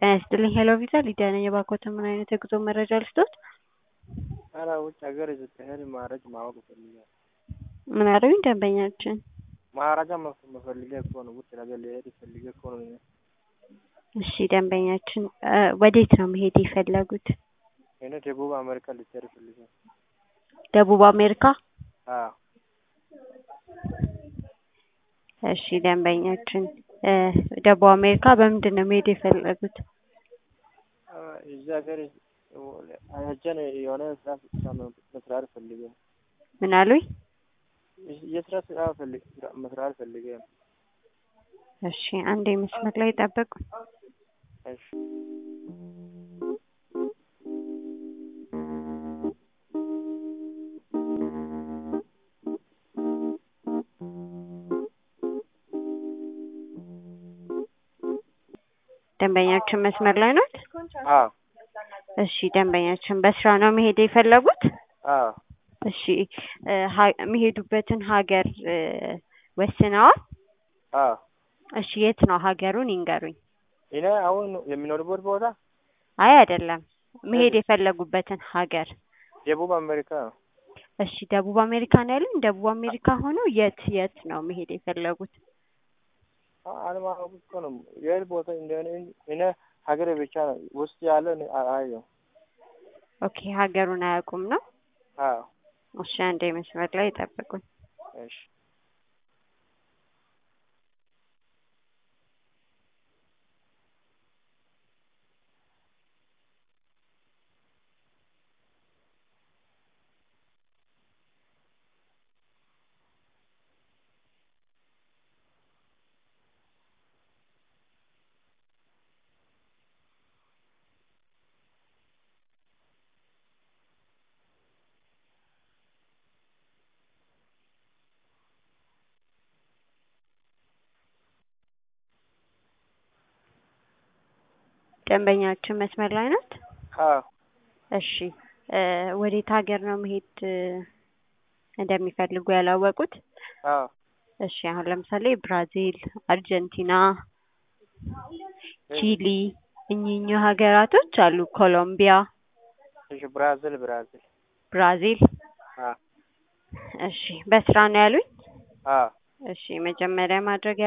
ጤና ይስጥልኝ ሄሎ ቪዛ ሊዲያ ነኝ። እባክዎትን ምን አይነት የጉዞ መረጃ ልስጥዎት? ኧረ ውጭ ሀገር ስትሄድ ማረግ ማወቅ እፈልጋለሁ። ምን አሉኝ ደንበኛችን? መረጃ መፈልጌ እኮ ነው። ውጭ ሀገር ልሄድ ፈልጌ እኮ ነው። እኔ እሺ ደንበኛችን እ ወዴት ነው መሄድ የፈለጉት? እኔ ደቡብ አሜሪካ ልትሄድ ፈልጌ ደቡብ አሜሪካ? አዎ እሺ ደንበኛችን እ ደቡብ አሜሪካ በምንድን ነው መሄድ የፈለጉት? እዚህ ሀገር ሄጄ የሆነ ስራ መስራት ፈልጌ ምን አሉኝ? የስራ ስራ ፈልግ መስራት ፈልጌ ነው። እሺ አንዴ መስመር ላይ ጠብቁ። እሺ ደንበኛችን መስመር ላይ ናት? አዎ እሺ ደንበኛችን በስራ ነው መሄድ የፈለጉት? አዎ እሺ እ ሀ- የሚሄዱበትን ሀገር እ ወስነዋል? አዎ እሺ የት ነው ሀገሩን ይንገሩኝ? እኔ አሁን የሚኖርበት ቦታ አይ አይደለም መሄድ የፈለጉበትን ሀገር ደቡብ አሜሪካ ነው። እሺ ደቡብ አሜሪካ ነው ያሉኝ? ደቡብ አሜሪካ ሆኖ የት የት ነው መሄድ የፈለጉት? አለማወቅ እኮ ነው የት ቦታ እንደሆነ እኔ ሀገሬ ብቻ ነው ውስጥ ያለ አላየሁም። ኦኬ ሀገሩን አያውቁም ነው? አዎ እሺ አንዴ መስመር ላይ ጠብቁኝ። እሺ ደንበኛችን መስመር ላይ ናት? አዎ እሺ እ ወዴት ሀገር ነው መሄድ እ እንደሚፈልጉ ያላወቁት? አዎ እሺ አሁን ለምሳሌ ብራዚል፣ አርጀንቲና፣ ቺሊ እኚህ እኚህ ሀገራቶች አሉ። ኮሎምቢያ፣ እሺ ብራዚል ብራዚል ብራዚል አዎ እሺ በስራ ነው ያሉኝ? አዎ እሺ መጀመሪያ ማድረግ